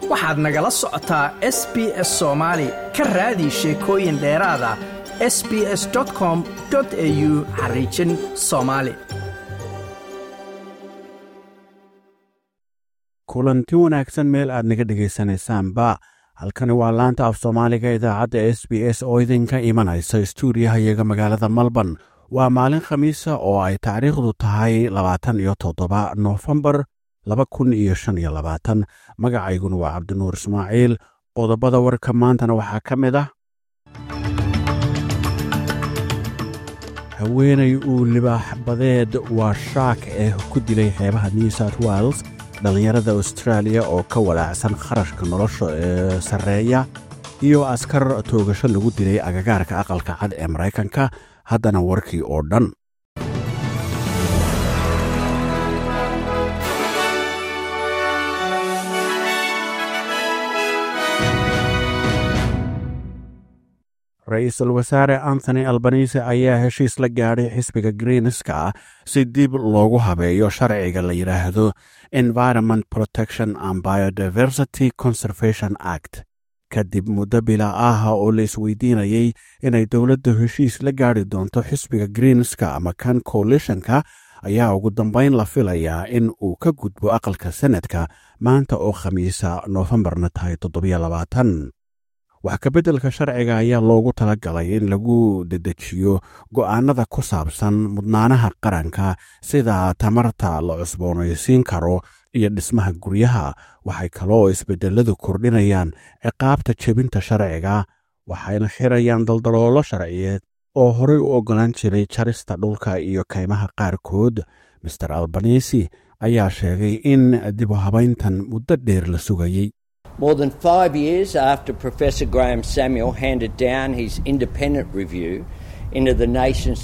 waxaad nagala socotaa s b s soomaali ka raadi sheekooyin dheeraada s b s com au xariijin soomaali kulanti wanaagsan meel aad naga dhegaysanaysaanba halkani waa laanta af soomaaliga idaacadda s b s oo idinka imanaysa stuudiyahayaga magaalada melbourne waa maalin khamiisa oo ay taariikhdu tahay labaatan iyo toddoba noofembar laba kun iyo shan iyo labaatan magacayguna waa cabdinuur ismaaciil qodobada warka maantana waxaa ka mid ah haweenay uu libaax badeed waa shaak ee ku dilay xeebaha new south wales dhallinyarada austraaliya oo ka walaacsan kharashka nolosha ee sarreeya iyo askar toogasho lagu dilay agagaarka aqalka cad ee maraykanka haddana warkii oo dhan ra-iisul wasaare anthony albanise ayaa heshiis la gaadhay xisbiga greenska si dib loogu habeeyo sharciga la yidhaahdo environment protection and biodiversity conservation act kadib muddo bila ah oo la isweydiinayey inay dowladda heshiis la gaadhi doonto xisbiga greenska ama kan coalitionka ayaa ugu dambayn la filayaa in uu ka gudbo aqalka senadka maanta oo khamiisa noofembarna tahay toddobiyo labaatan wax kabeddelka sharciga ayaa loogu talagalay in lagu dedejiyo go'aanada ku saabsan mudnaanaha qaranka sida tamarta la cusboonaysiin karo iyo dhismaha guryaha waxay kaloo isbeddeladu kordhinayaan ciqaabta jebinta sharciga waxayna xirayaan daldaloolo sharciyeed oo horey u oggolaan jiray jarista dhulka iyo kaymaha qaarkood master albanisi ayaa sheegay in dibu habayntan muddo dheer la sugayey More than five years after Professor Graham Samuel handed down his independent review into the nation's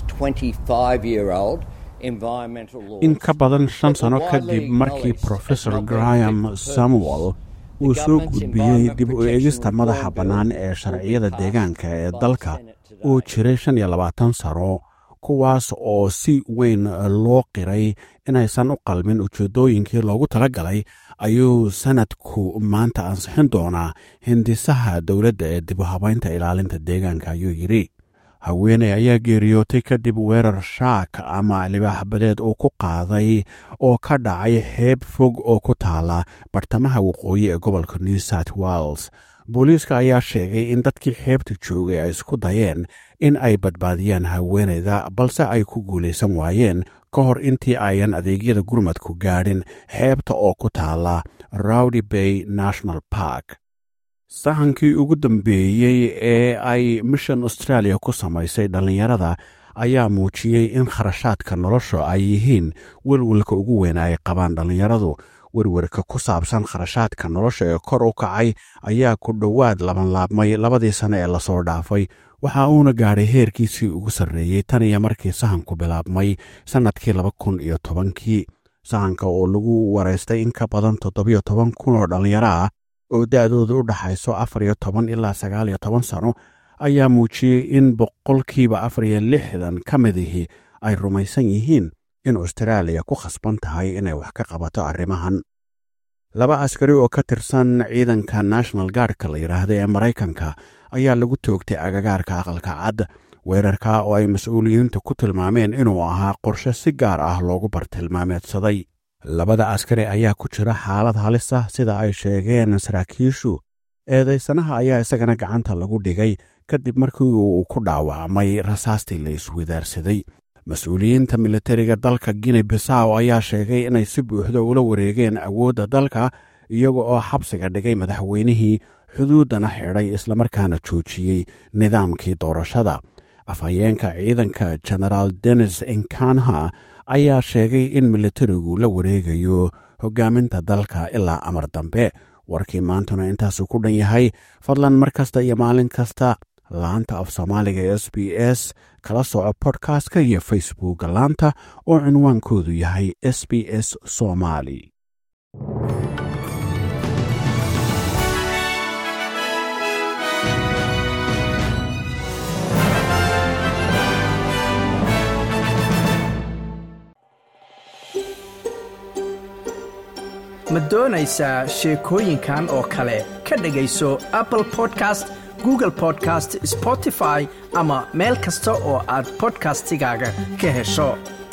25 year old environmental law. in ka badan shan sano kadib markii profesor graham samuel uu soo gudbiyey dib u eegista madaxa bannaan ee sharciyada deegaanka ee dalka uu jiray shan iyo labaatan sano kuwaas oo si weyn loo qiray inaysan u qalmin ujeeddooyinkii loogu tala galay ayuu sanadku maanta ansixin doonaa hindisaha dowladda ee dib u habaynta ilaalinta deegaanka ayuu yidhi haweeney ayaa geeriyootay kadib weerar shaak ama libaax badeed uu ku qaaday oo ka dhacay xeeb fog oo ku taala bartamaha waqooyi ee gobolka new south wales booliiska ayaa sheegay in dadkii xeebta joogay ay isku dayeen in ay badbaadiyaan haweeneyda balse ay ku guulaysan waayeen ka hor intii ayan adeegyada gurmadku gaadhin xeebta oo ku taala rowdy bay national park sahankii ugu dambeeyey ee ay mission australia ku samaysay dhallinyarada ayaa muujiyey in kharashaadka nolosha ay yihiin welwelka ugu weyn ay qabaan dhallinyaradu werwerka ku saabsan kharashaadka nolosha ee kor u kacay ayaa ku dhowaad labanlaabmay labadii sane ee lasoo dhaafay waxa uuna gaadhay heerkiisii ugu sarreeyey tan iyo markii sahanku bilaabmay sannadkii laba kun iyo tobankii sahanka oo lagu waraystay in ka badan toddobiyo toban kun oo dhallinyaro ah oo da'dooda u dhaxayso afar iyo toban ilaa sagaal iyo toban sano ayaa muujiyey in boqolkiiba afar iyo lixdan ka midihii ay rumaysan yihiin in austraaliya ku khasban tahay inay wax ka qabato arrimahan laba askari oo ka tirsan ciidanka national guardka la yidhaahda ee maraykanka ayaa lagu toogtay agagaarka aqalka cad weerarka oo ay mas-uuliyiinta ku tilmaameen inuu ahaa qorshe si gaar ah loogu bartilmaameedsaday labada askari ayaa ku jira xaalad halis ah sida ay sheegeen saraakiishu eedaysanaha ayaa isagana gacanta lagu dhigay kadib markii uu ku dhaawacmay rasaastii la iswadaarsaday mas-uuliyiinta militariga dalka guinea bisaw ayaa sheegay inay si buuxda ula wareegeen awoodda dalka iyaga oo xabsiga dhigay madaxweynihii xuduuddana xidhay islamarkaana joojiyey nidaamkii doorashada afhayeenka ciidanka genaraal denis enkanha ayaa sheegay in militarigu la wareegayo hogaaminta dalka ilaa amar dambe warkii maantuna intaasuu ku dhan yahay fadlan mar kasta iyo maalin kasta laanta af soomaaliga ee s b s kala soco bodkastka iyo facebookka laanta oo cinwaankoodu yahay s b s somali ma doonaysaa sheekooyinkan oo kale ka dhegayso apple podcast google podcast spotify ama meel kasta oo aad bodkastigaaga ka hesho